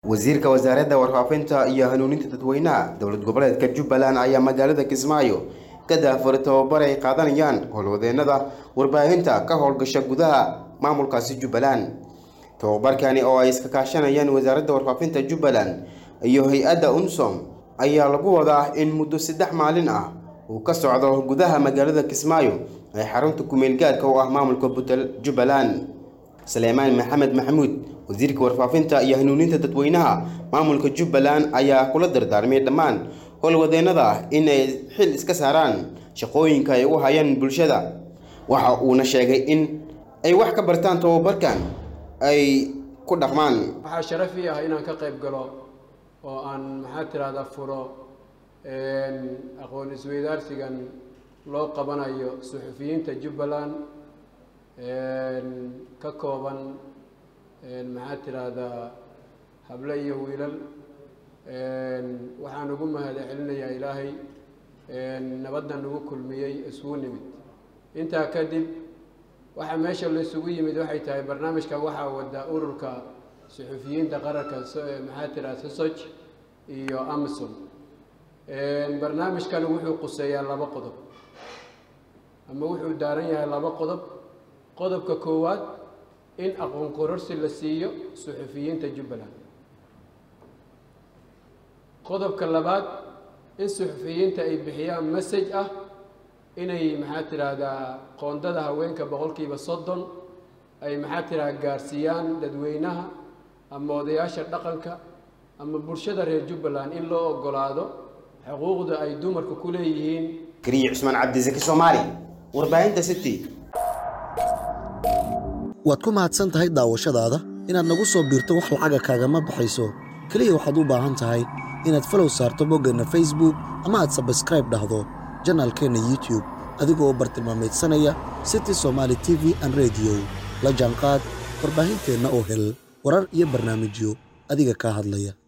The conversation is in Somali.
wasiirka wasaaradda warfaafinta iyo hanuuninta dadweynaha dowlad goboleedka jubbaland ayaa magaalada kismaayo ka daafuray tababar ay qaadanayaan howlwadeenada warbaahinta ka howlgasha gudaha maamulkaasi jubbaland tababarkani oo ay iska kaashanayaan wasaaradda warfaafinta jubbaland iyo hay-adda unsom ayaa lagu wadaa in muddo saddex maalin ah uu ka socdo gudaha magaalada kismaayo ee xarunta kumeel gaarka u ah maamulka butel jubbaland saleymaan maxamed maxamuud wasiirka warfaafinta iyo hanuuninta dadweynaha maamulka jubbaland ayaa kula dardaarmay dhammaan howlwadeenada inay xil iska saaraan shaqooyinka ay u hayaan bulshada waxa uuna sheegay in ay wax ka bartaan tababarkan ay ku dhaqmaan waxaa sharaf ii ah inaan ka qayb galo oo aan maxaa tirahdaa furo aqoon isweydaarsigan loo qabanayo suxufiyiinta jubbaland ka kooban maxaa tiraahdaa hable iyo wiilal waxaan ugu mahad celinayaa ilaahay nabadda nagu kulmiyey isugu nimid intaa kadib waxaa meesha la isugu yimid waxay tahay barnaamijkan waxaa wada ururka suxufiyiinta qaranka maxaa tiraha sosoj iyo amazon barnaamijkan wuxuu quseeyaa laba qodob ama wuxuu daaran yahay laba qodob qodobka koowaad in aqoon kororsi la siiyo suxufiyiinta jubbaland qodobka labaad in suxufiyiinta ay bixiyaan message ah inay maxaa tiraahdaa qoondada haweenka boqolkiiba soddon ay maxaa tiraahdaa gaarsiiyaan dadweynaha ama odayaasha dhaqanka ama bulshada reer jubbaland in loo ogolaado xuquuqda ay dumarku ku leeyihiin kariye cusmaan cabdisaki soomaali warbaahinta city waad ku mahadsan tahay daawashadaada inaad nagu soo biirto wax lacaga kaagama baxayso keliya waxaad u baahan tahay inaad falow saarto boggeenna facebook ama aad sabskraib dhahdo janaalkeenna youtube adigoo bartilmaameedsanaya city somaali t v an rediyo la jaanqaad warbaahinteenna oo hel warar iyo barnaamijyo adiga kaa hadlaya